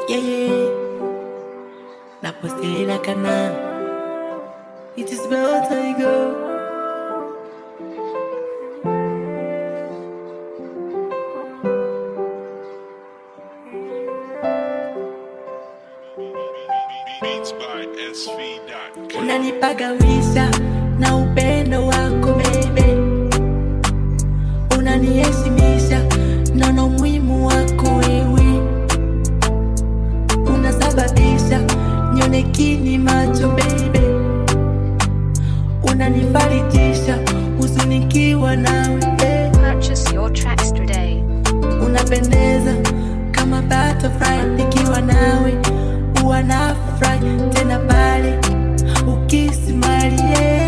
Yeah, yeah. Napostela kana. It is about I go. Beats by SV.com. Unanipagawisha na upendo wako baby, unaniheshimisha naona umuhimu wako wewe, unasababisha nione kini macho baby, unanifarijisha huzunikiwa nawe eh. Purchase your tracks today. unapendeza kama butterfly nikiwa nawe huwa nafurahi tena pale ukisimalie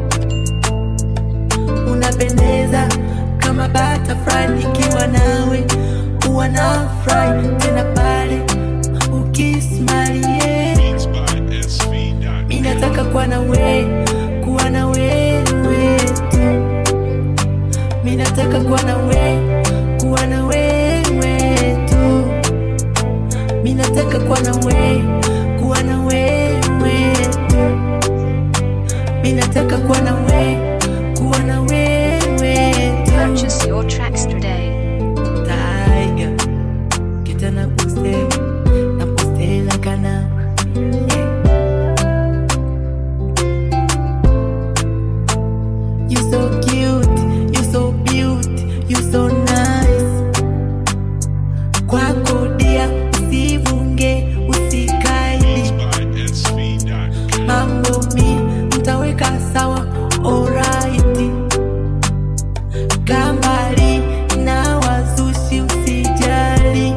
unapendeza kama butterfly nikiwa nawe huwa nafurahi tena pale ukisimalie Beats by SV.com. mi nataka kuwa na we kuwa na wewe tu mi nataka kuwa na we kuwa na wewe tu mi nataka kuwa na we kuwa na wewe tu mi nataka kuwa na we kuwa na wewe tu Purchase your tracks today. Tiger kita na kusema na kustela kana yeah. You so cute, you so beauty, you so nice. Kwako dia usivunge, usikaidi by SV.com. mambo mi mtaweka sawa alright. Kambali na wazushi usijali,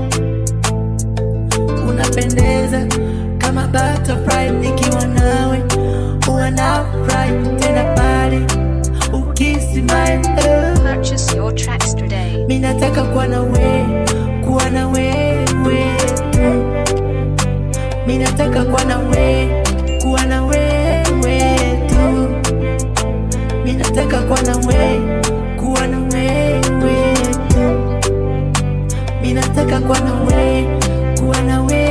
unapendeza kama butterfly nikiwa nawe, huwa nafurahi tena pale ukismile eh. Purchase your tracks today. Mi nataka kuwa na we, kuwa na wewe tu. Mi nataka kuwa na we, kuwa na wewe tu. Mi nataka kuwa na we, kuwa na wewe tu. Mi nataka kuwa na we, kuwa na wewe